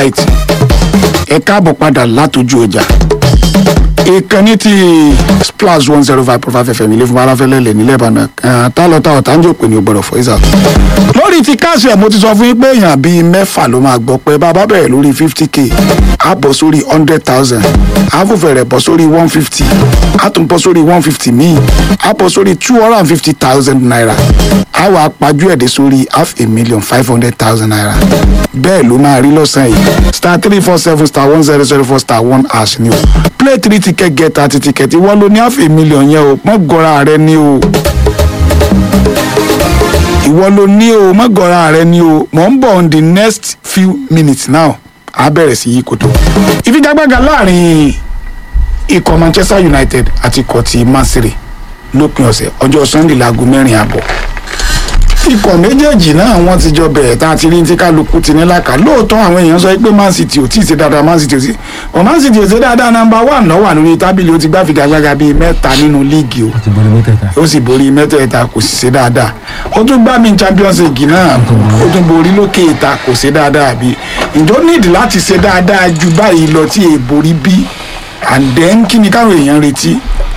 right ẹ káàbọ̀ padà látọjú ọjà ìkànnì tí splash one zero five point five fm ilé fún aláfẹ́lẹ́lẹ̀ nílẹ̀ ìbàdàn tá lọ tá ọ̀tá ń jò pé ní ògbọ́dọ̀ fọ́ ìsà. lórí ti káàsì ẹ̀ mo ti sọ fún yín pé èèyàn bíi mẹ́fà ló máa gbọ́ pé bàbá bẹ̀rẹ̀ lórí fifty k á bọ̀ sórí hundred thousand á fòfẹ̀ rẹ̀ bọ̀ sórí one fifty á tún bọ̀ sórí one fifty míì á bọ̀ sórí two hundred and fifty thousand naira á wàá pajú ẹ̀dẹ̀ sórí half a million five hundred thousand naira bẹ́ẹ̀ ló máa rí lọ́sàn-án yìí star three four seven star one zero zero four star one hash ni o play three ticket get thirty ticket ìwọ ló ní half a million yẹn o mọ́ gọ́ra rẹ ni o ìwọ ló ní o mọ́ gọ́ra rẹ ni o mò ń bọ̀ on the next few minutes now a bẹ̀rẹ̀ sí yí koto ìfigagbága láàrin ikọ̀ manchester united àti ikọ̀ ti man city lópin ọ̀sẹ̀ ọjọ́ sunday láago mẹ́rin àbọ̀ ikọ̀ méjèèjì náà wọ́n ti jọ bẹ̀rẹ̀ tá a ti rí tí kálukú ti ní làkà lóòótọ́ àwọn èèyàn sọ pé man city ò tí ì ṣe dáadáa man city ò sí ọ̀ man city ò ṣe dáadáa nọmba one náà wà lórí tábìlì ó ti gbá figagbága bíi mẹ́ta nínú líìgì o ti borí mẹ́tẹ̀ẹ̀ta. ó sì borí mẹ́tẹ̀ẹ̀ta kò sì ṣe dáadáa ó tún gbá mi champions league náà ó tún borí lókè ìta kò ṣe dáadáa bí ìjọ nídìí láti ṣe dáadáa ju báyìí lọ tí èè borí bí and then kí ni káwọn èèyàn retí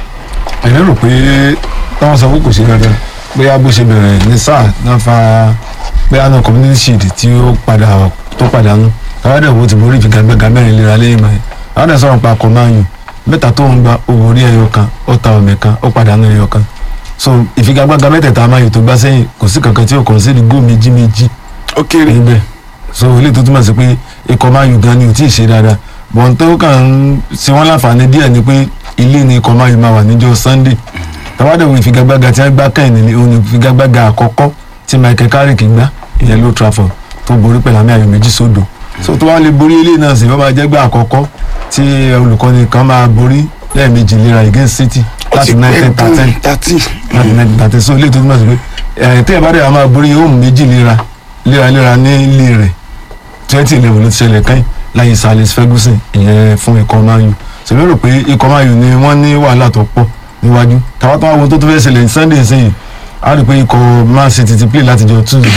èmi rò pé táwọn sọ pé kò ṣe dandan bóyá bó ṣe bẹ̀rẹ̀ ní sáà náà fa bóyá náà community shield tí ó padà tó padànù káwádà wo ti borí ìfigagbága mẹ́rin léra lẹ́yìn báyìí káwádà sọ̀rọ̀ pa kò máa yùn mẹ́ta tó ń gba owó orí ẹyọ kan ó ta ọ̀mẹ̀ kan ó padànù ẹyọ kan so ìfigagbága mẹ́tẹ̀ẹ̀ta máa yùn tó gbá sẹ́yìn kò sí kankan tí ó kàn sí ní góò méjì méjì ó kéré níbẹ̀ so ilé tó túmọ̀ sí pé ikọ̀ máa yùn gan ni ò tí ì ṣe dáadáa bọ̀n tó kàn ń ṣe wọ́n láǹfààní díẹ̀ ni pé ilé ni ikọ̀ máa yùn máa wà níjọ́ sunday tàwádìí ìfigagbága tí wọ́n gbá kẹ́hìn ní òun ni ìfigagbága àkọ́kọ́ tí michael carrick gbá ìyẹn ló trafford tó borí pẹ̀lú àmì ayò méjì sódò so tó wá lè borí ilé náà sì wọ́n máa jẹ́ gbá àkọ́kọ́ tí olùkọ́ni kan máa borí lẹ́ẹ̀mejì léra against city láti nineteen thirteen thirteen láti nineteen thirteen so ilé tó túmọ̀ sí pé ẹ̀ tẹ́ ẹ bá dẹ̀ wá máa borí home méjì léra léraléra ní ilé rẹ̀ twenty eleven ló ti ṣẹlẹ̀ kẹ́yìn láyé sir alex ferguson ìyẹn fún ikọ̀ man u ṣèlú rò pé ikọ̀ man u ni wọ́n ní wàhálà tó pọ̀ níwájú tàwọn tó wá wọn tó tó fẹ́ ṣẹlẹ̀ ní sunday sẹ́yìn a rí i pé ikọ̀ man city ti play láti jọ tuesday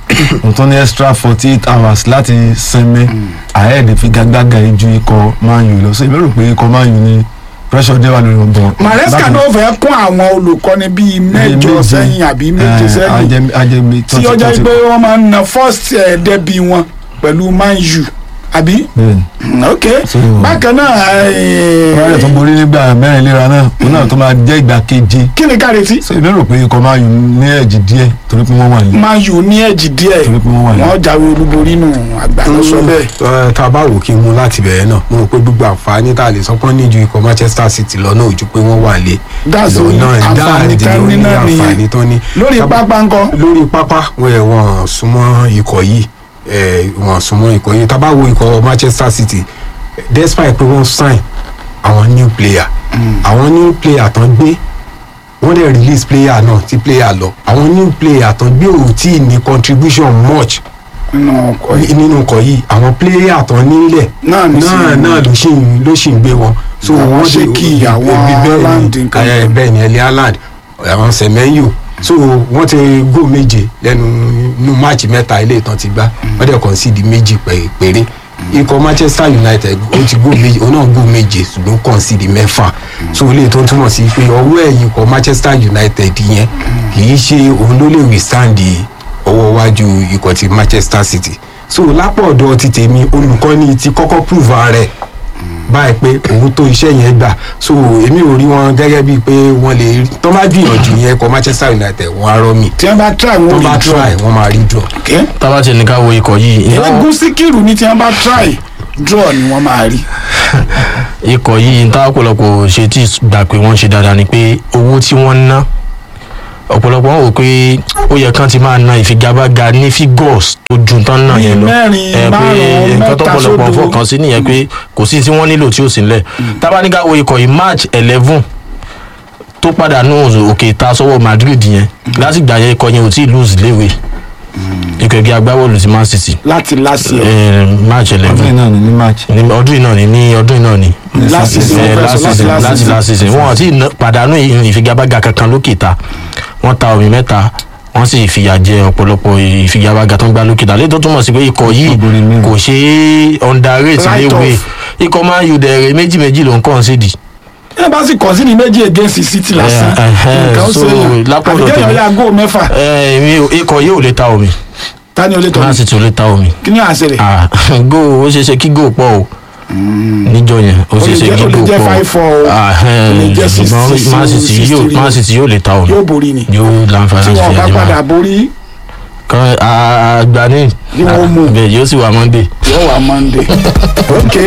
n tó ní extra forty eight hours láti sinmi ahead fi gágbága yìí ju ikọ̀ man u lọ so èmi rò pé ikọ̀ man u ni pressure dé wà lórí wọn bọ̀. maresca ló fẹ́ kún àwọn olùkọ́ni bíi mẹ́jọ sẹ́yìn àbí méje sẹ́yìn ajẹmi tí ọjà pé wọ́n máa ń na first eh, debut wọn pẹ̀lú man u àbí bẹ́ẹ̀ni ok So- bákan náà eh, wọ́n rẹ̀ tó borí nígbà mẹ́rin léra náà òun náà tó máa jẹ́ ìgbà keje kí ni ká retí so èmi rò pé ikọ̀ máa yùn ní ẹ̀jì díẹ̀ torí pé wọ́n wà ní. man u ní ẹ̀jì díẹ̀ Torí pé wọ́n wà ní. wọ́n jáwé olúborí nù àgbà ló sọ bẹ́ẹ̀ Ẹ, tá a bá wò kí n mú láti bẹ̀rẹ̀ náà mo rò pé gbogbo àǹfààní tá a lè sọ pé ní ju ikọ̀ manchester city lọ náà ojú pé wọ́n wà lé That's lọ the náà àǹfààní dáàdì tán ní lórí náà nìyẹn. àǹfààní tán ní. lórí Tá- pápá ńkọ́ lórí pápá wọn ẹ̀ wọ́n súnmọ́ ikọ̀ yìí ẹ̀ wọ́n súnmọ́ ikọ̀ yìí tá a bá wo ikọ̀ manchester city despite pé wọ́n sign àwọn new player àwọn new player tán gbé wọ́n dẹ̀ release player náà tí player lọ àwọn new player tán gbé ò tí ì ní contribution much nínú ọkọ̀ yìí nínú nǹkan yìí àwọn pléyà tán nílẹ̀ Náà ní sí náà ìlú. náà ló ṣì ń ló ṣì ń gbé wọn. so Àwọn wọ́n dé- Ṣékì, àwọn ebi bẹ́ẹ̀ ni, Haaland nǹkan eh, kan. bẹ́ẹ̀ ni ẹ̀lẹ́ haaland àwọn sẹ̀mẹ́yò so wọ́n ti gó méje lẹ́nu inú máàcì mẹ́ta ilé ìtàn ti gbá wọ́n dẹ̀ concede méjì pé- péré ikọ̀ manchester united ó ti gó méje òun náà gó méje ṣùgbọ́n concede mẹ́fà so ilé tó ń túmọ̀ sí pé ọwọ́ ẹ̀yìn ikọ̀ manchester united yẹn kì í ṣe òun ló lè withstand ọwọ́ iwájú ikọ̀ ti manchester city so lápò ọ̀dọ̀ ti tèmi olùkọ́ni ti kọ́kọ́ prove ara rẹ̀ báyìí pé òun tó iṣẹ́ yẹn gbà so èmi ò rí wọn gẹ́gẹ́ bíi pé wọ́n lè rí tó bá gbìyànjú yẹn kọ manchester united wọ́n á rọ́ mi tí wọ́n bá try tó wọ́n bá rí draw try wọ́n máa rí draw. okay tábà tiẹ̀ ní ká wo ikọ̀ yìí ẹgún síkírù ní tí wọ́n bá try draw ni wọ́n máa rí ikọ̀ yìí tá ọ̀pọ̀lọpọ̀ ṣe tí gbà pé wọ́n ṣe dáadáa ni pé owó tí wọ́n ń ná ọ̀pọ̀lọpọ̀ wọn wò pé ó yẹ kán ti máa na ìfigagbága ní figures tó ju tán náà yẹn lọ mẹ́rin, ẹ pé márùn-ún, nǹkan tó mẹ́ta pọ̀lọpọ̀ sódò. fọkàn sí nìyẹn pé kò sí tí wọ́n nílò tí ò sí nílẹ̀ tábà ní ká wo ikọ̀ yìí march eleven tó pàdánù òkè ta sọ́wọ́ madrid yẹn lásìgbà yẹn ikọ̀ yẹn ò tí ì lose léwe ikọ̀ ẹgbẹ́ agbábọ́ọ̀lù ti man city láti last year eh, march ọdún eleven náà ní ní match. ní ọdún yìí náà ni ní ọdún yìí náà ni last season Eh, wọ́n fẹ́ last sọ láti season last láti season last season wọn ti pàdánù ìfigagbága kankan lókè ta wọn ta omi mẹ́ta wọ́n sì fìyà jẹ ọ̀pọ̀lọpọ̀ ìfigagbága tó ń gbá lókè dàlẹ́ tó túmọ̀ sí pé ikọ̀ yìí Ọgbọ̀n ní kò ṣe é underrate Right léwe off. ikọ̀ man u dẹ̀rẹ̀ méjì méjì ló ń kàn sí di. ẹ bá sì kàn sí ní méjì against city lásán Eh, eh, nǹkan ó so, ṣe yàn lápò ọ̀dọ̀ àbíkẹ́yọ̀ tèmi. ya góò mẹ́fà ẹ mi ò- ikọ̀ yìí ò lè ta omi ta ni o lè tọ́ man city ò lè ta omi kí ni àṣẹ rẹ̀ Ah, góò ó ṣeé ṣe kí góò pọ̀ o níjọ yẹn ó ṣeé ṣe jẹ́- kí ó lè góò jẹ́ pọ̀ five four o. Ah, Ó lè eh, jẹ́ six- ṣùgbọ́n six- man city six yóò three. man city yóò lè ta omi yóò borí ni yóò láǹfààní tí láti wọn fi bá ẹ̀jẹ̀ padà máa borí kan àgbà ní Bí wọ́n mú. bẹ́ẹ̀ yóò sì wà monday. yóò wá monday ok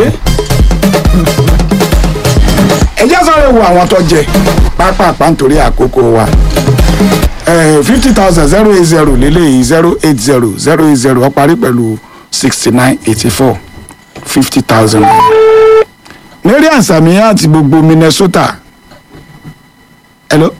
ẹ jẹ́ sáré wo àwọn tó jẹ pápápá nítorí àkókò wa fifty thousand zero eight zero lélẹ́yìí zero eight zero zero eight zero ó parí pẹ̀lú sixty nine eighty four fifty thousand. marian samiya àti gbogbo minnesota hello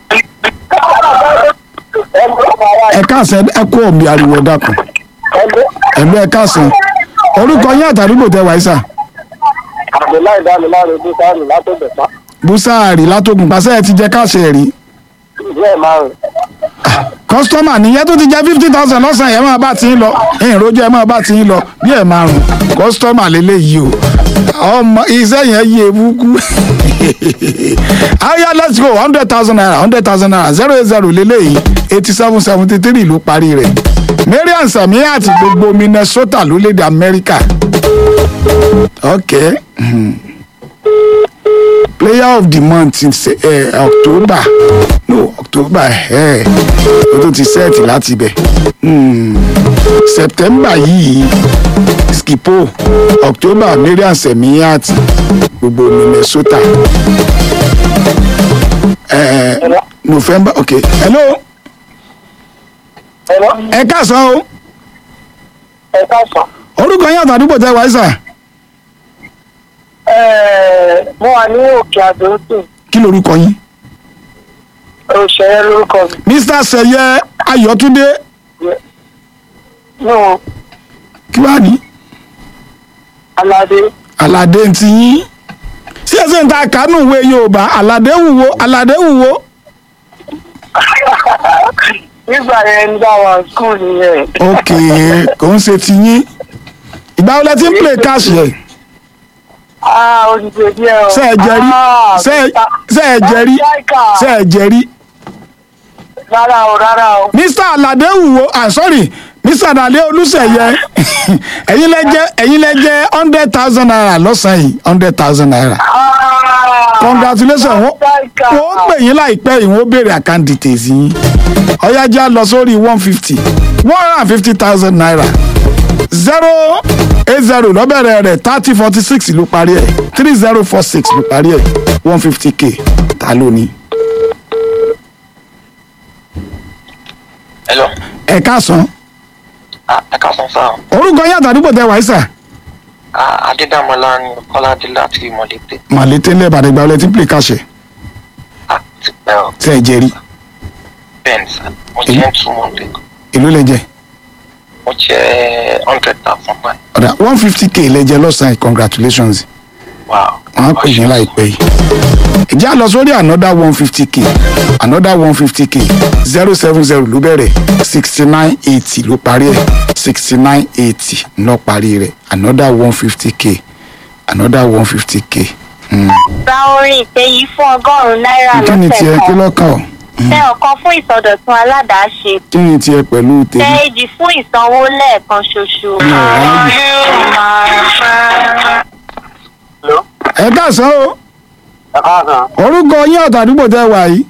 ẹ káàsán ẹ kó omi ariwo dákun ẹ̀lú ẹ káàsán orúkọ yín àtàdúgbò tẹ wáyé sà abdullahi damiláre bísáàrì látọ̀bẹ̀pá búsáàrì látògùn pàṣẹ ẹ ti jẹ káàṣẹ rí díẹ̀ márùn kọ́sítọ́mà nìyẹn tó ti jẹ fifty thousand lọ́sàn-án yẹn máa bá ti ń lọ ẹ̀yìn rojú ẹ̀ máa bá ti ń lọ bí ẹ̀ márùn kọ́sítọ́mà lélẹ́yìí o ọmọ iṣẹ́ yẹn yé ebúkú aya let's go hundred thousand naira hundred thousand naira zero eight zero lélẹ́yìí eighty seven seventy three ló parí rẹ̀ marian samiya àti gbogbo minnesota lórílẹ̀‐èdè amẹ́ríkà okay. Hmm player of the month in se- eh, october no october eh, o tún ti sẹ́ẹ̀tì láti ibẹ̀ hmm. september yìí skipo october marian semiat gbogbo minnesota eh, november ok hello ẹ̀rọ ẹ káàsán o ẹ̀ka sàn. orúkọ yín àtàdúgbò tẹ wáyé sà mo wà ní òkè àdóńtì kí lorúkọ yín òṣèré lórúkọ mi mr seye ayọ̀túndé nù kí wàá ní. aládé aládé ń ti yín sí ẹsẹ̀ ń ta kánú ìwé yorùbá aládé wùwo aládé wùwo nígbà yẹn ń dá wa skul nìyẹn ok kò ń ṣe ti yín ìgbà wo lẹ ti ń play cash yẹ ah olùdè díẹ̀ o ṣe ẹ jẹrí Ah, ṣe ẹ- ṣe ẹ jẹrí Striker. ṣe ẹ jẹrí rárá o rárá o mr aládé wùwo ah sorry mr aládé olùsẹ̀yẹ ẹ̀yin lẹ jẹ́ ẹ̀yin lẹ jẹ́ hundred thousand naira lọ́sàn-án yìí hundred thousand naira Ah, congratulations wọ́n Striker. wọ́n pè yín láìpẹ́ yìí wọ́n béèrè account details yín ọ̀yájà lọ sórí one fifty one hundred and fifty thousand naira zero eight zero lọ́bẹ̀rẹ̀ rẹ̀ thirty forty six ló parí ẹ̀ three zero four six ló parí ẹ̀ one fifty k ta ló ní. Hello. ẹ káàsán Ah, ẹ káàsán sá. orúkọ yín àtàdúgbò tẹ wáyé sà Ah, Adédàmọ́lá ni Kọ́ládé láti Mọ̀lété. màlété ńlẹ̀ ìbàdàn ìgbà wọlé tí ń pè káṣẹ Ah, ti pẹ́ ọ. tẹ́ ẹ jẹ rí Bẹ́ẹ̀ni sá. Mo jẹ́ two months ago. èló lẹ jẹ Mo jẹ́ hundred thousand báyìí. ọ̀dà one fifty k lẹ jẹ lọ́sàn-án congratulations. Wow. wọn á pè yín láìpẹ́ yìí. ìjà lọ sórí another one fifty k another one fifty k zero seven zero ló bẹ̀rẹ̀ sixty nine eighty ló parí ẹ̀ sixty nine eighty ló parí rẹ̀ another one fifty k another one fifty k. ra orin ìpè yìí fún ọgọ́rùn-ún náírà kí ni tiẹ̀ lọ́sẹ̀ kí kan lọ́kàn ọ́ tẹ ọ̀kan fún ìsọdọ̀tun aládàáṣe kí ni tiẹ̀ pẹ̀lú tẹ tèmi. èjì fún ìsanwó lẹ́ẹ̀kan ṣoṣo. Hello? ẹ káàsán o ẹ káàsán orúkọ yín ọ̀tàdúgbò tẹ wà yìí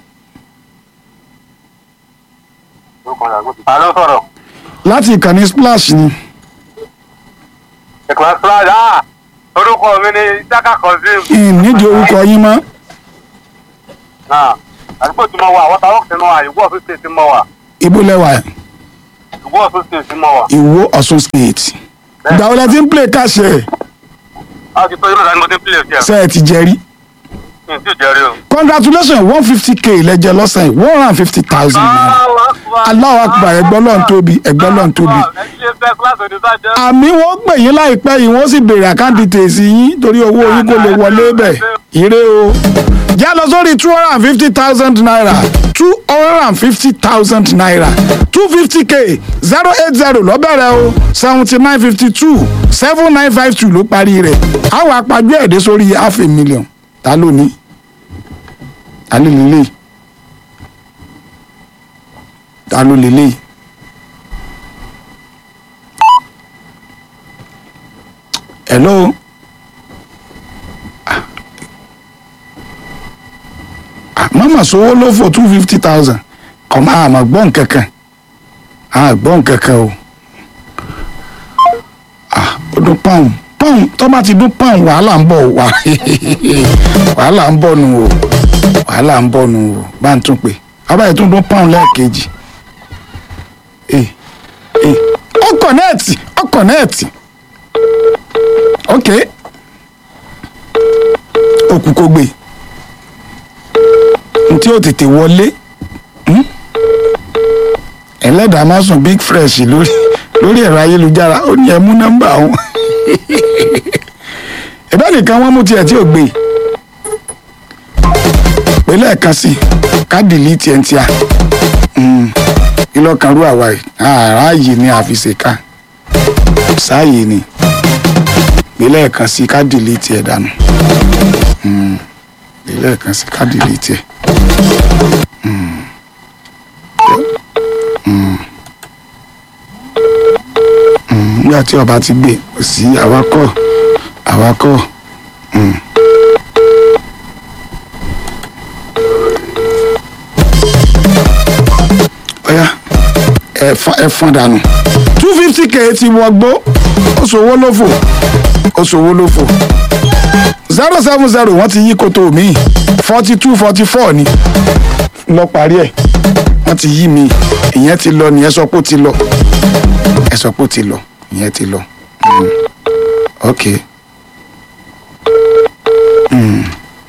ta ló sọ̀rọ̀ láti ìkànnì splash ni ìkànnì splash ah orúkọ mi ni isaka kazeem n nídìí orúkọ yín mọ́ náà àdúgbò tí mo wà àwọn táwọn kìí mọ wà ìwọ ọ̀sùn state tí mo wà ibo lẹ́wà ìwọ ọ̀sùn state tí mo wà. ìwó ọ̀ṣun state ìgbà wo lẹ ti ń play cash ẹ̀ a ti tó yóò dání mo ti ń pílẹ̀ sí ṣe ẹ ti jẹ rí. ẹ̀ n tí ì jẹ́rí o. congratulations one fifty k lẹ́jẹ̀ lọ́sàn yìí one hundred and fifty thousand naira Allahu Akbar ẹgbọ́n lọ́n tóbi ẹgbọ́n lọ́n tóbi. ẹ ṣe fẹ́ kíláàsì oníṣàjẹ́. àmì wọn pè yín láìpẹ́ yìí wọ́n sì béèrè àkáǹtì tèsí yín torí owó yín kò lè wọlé bẹ̀ ire o já lọ sórí two hundred and fifty thousand naira two hundred and fifty thousand naira two fifty k zero eight zero lọ́bẹ̀rẹ̀ o seventy nine fifty two seven nine five two ló parí rẹ̀ àwọn apájú ẹ̀dẹ́ sórí half a million ta ló ní ta ló lélẹ̀ ta ló lélẹ̀ hello. mama sowó ló fò two fifty thousand kọ́ máa mà gbọ́ nkankan a gbọ́ nkankan o ah ó dún pọ́ùn pọ́ùn tó bá ti dún pọ́ùn wàhálà ń bọ̀ wá wàhálà ń bọ̀ nù o wàhálà ń bọ̀ nù o bá ń tún pè abáyé tún dún pọ́ùn lẹ́ẹ̀kejì ee ee ó kọ̀nẹ́ẹ̀tì ó kọ̀nẹ́ẹ̀tì ok òkú kò gbé tí ó tètè wọlé hmm? ẹlẹ́dàá máa sùn big fresh lórí lórí ẹ̀rọ ayélujára ó ní ẹ mú nọ́mbà wọn ẹ̀bẹ́ nìkan wọ́n mú tiẹ̀ tí ò gbé pé lẹ́ẹ̀kan sí ká dìlítì ẹ̀ ń tíà ìlọ́kan rú àwa yìí àráàyè ni àfìsèká sáàyè ni pé lẹ́ẹ̀kan sí ká dìlítì ẹ̀ dànù pé lẹ́ẹ̀kan sí ká dìlítì ẹ̀. nígbà tí ọba ti gbé kò sí awakọ̀ awakọ̀. ọ̀yá ẹ fọ́n dànù two fifty k ti wọgbó ó ṣòwò lófò ó ṣòwò lófò zero seven zero wọ́n ti yí koto mi forty two forty four ni lọ parí ẹ̀ wọ́n ti yí mi ìyẹn ti lọ nìyẹn sọ pé ó ti lọ ẹ sọ pé ó ti lọ ìyẹn ti lọ Mm. ok Mm.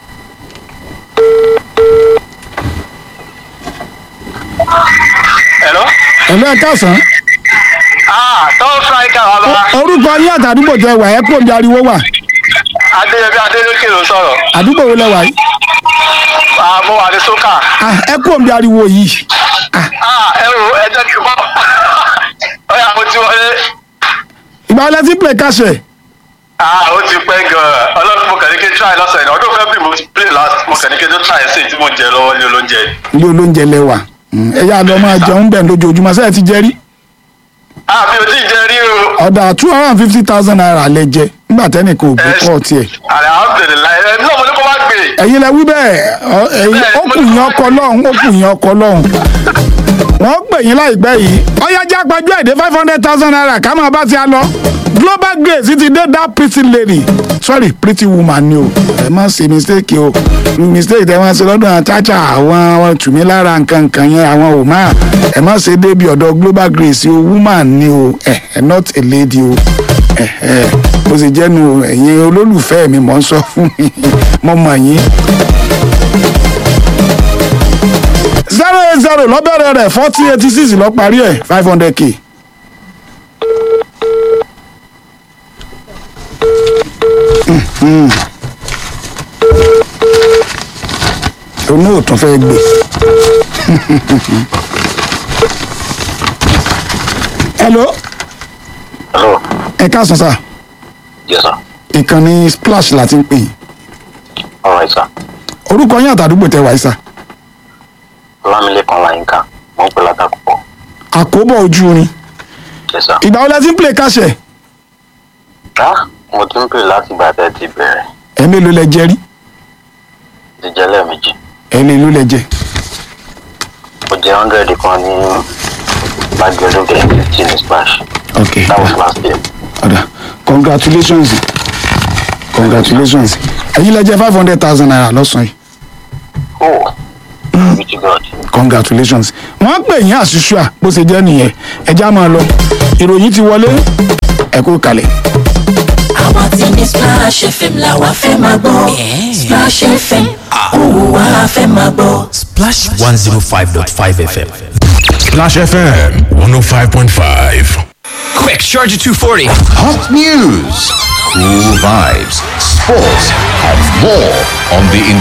Hello? ẹ̀lú ẹ̀ káàsán Ah, tọ́ striker wa bá. orúkọ yín àtàdúgbò tẹ wà ẹ kó omi ariwo wà Adéyẹbí Adélékè ló sọ̀rọ̀. àdúgbò wo lẹ wà yìí Ah, mo wà ní Sókà. Ah, ẹ kó omi ariwo yìí Ah, Ah, ẹ wo ẹ jẹ́ kí n bọ́. Ọ̀yà mo ti wọlé. ìgbà wọlé tí play kàṣẹ Ah, ó ti pẹ́ gan-an. Ọlọ́run mo kàn ní kí n try lọ́sẹ̀ ní ọdún February mo ti play last mo kàn ní kí n tó try sí tí mo ń jẹ lọ́wọ́ ní olóúnjẹ. ilé olóúnjẹ lẹwà Mm, ẹ yá lọ máa jẹun bẹ́ẹ̀ lójoojúmọ́ sẹ́yìn ti jẹ rí Ah, mi ò tí ì jẹ rí o. ọ̀dà two hundred and fifty thousand naira lẹ jẹ nígbà tẹ́nìkan ò gbé kọ́ tiẹ̀ Alhamdulilayi ẹ náà mo ní kó má gbé. ẹ̀yin lẹ wí bẹ́ẹ̀ ọ, ẹ̀yin ó kù yín ọkọ lọ́hùn ó kù yín ọkọ lọ́hùn wọ́n pè yín láìpẹ́ yìí ọ̀yájà gbajú ẹ̀dẹ́ five hundred thousand naira ká máa bá ti a lọ global grace ti dé that pretty lady sorry pretty woman ni o ẹ má ṣe mistake o mistake tẹ wọ́n ṣe lọ́dọ̀ àwọn chacha àwọn àwọn tùmí lára nǹkan nǹkan yẹn àwọn ò máa ẹ má ṣe débi ọ̀dọ̀ global grace o woman ni o ẹ ẹ not a lady o ẹ ẹ bó ṣe jẹ́nu ẹ̀yin olólùfẹ́ mi mọ̀ ń sọ fún mi mo mọ̀ yín zero eight zero lọ́bẹ̀rẹ̀ rẹ̀ forty eighty six lọ parí ẹ̀ five hundred k. onú ò tún fẹ́ gbé. hello Hello. ẹ káàsán sá Yes, sir. ìkànnì splash láti ń pè yín All right, sir. orúkọ yín àtàdúgbò tẹ wáyé sá Ọlámilékan Láyínká. Mo ń pè látàkùkọ. àkóbọ̀ ojú rin Yes, sir. ìgbà wo la ti ń play káṣẹ̀ Ah, mo ti ń pè láti ìgbà tẹ́ ti bẹ̀rẹ̀. ẹ̀ mélòó lẹ jẹ rí Ti jẹ́ lẹ́ẹ̀mejì. ẹ̀ mélòó lẹ jẹ Mo jẹ́ hundred kan ní Gbàgbẹ́dún Gẹ̀ẹ́ fifty ní Splash. ok That was last year. ọ̀dà congratulations congratulations ẹ̀yin lẹ jẹ five hundred thousand naira lọ́sàn-án yìí Oh, glory to God. congratulations wọ́n pè yín àṣìṣúà bó ṣe jẹ́ nìyẹn ẹja máa lọ ìròyìn ti wọlé ẹ kú kalẹ̀. àwa ti ní splash fm la wa fẹ́ máa gbọ́ splash fm òun wa fẹ́ máa gbọ́. Splash 105.5 FM. Splash FM 105.5. Quick, Charger 240. Hot news, cool vibes, sports, and more on the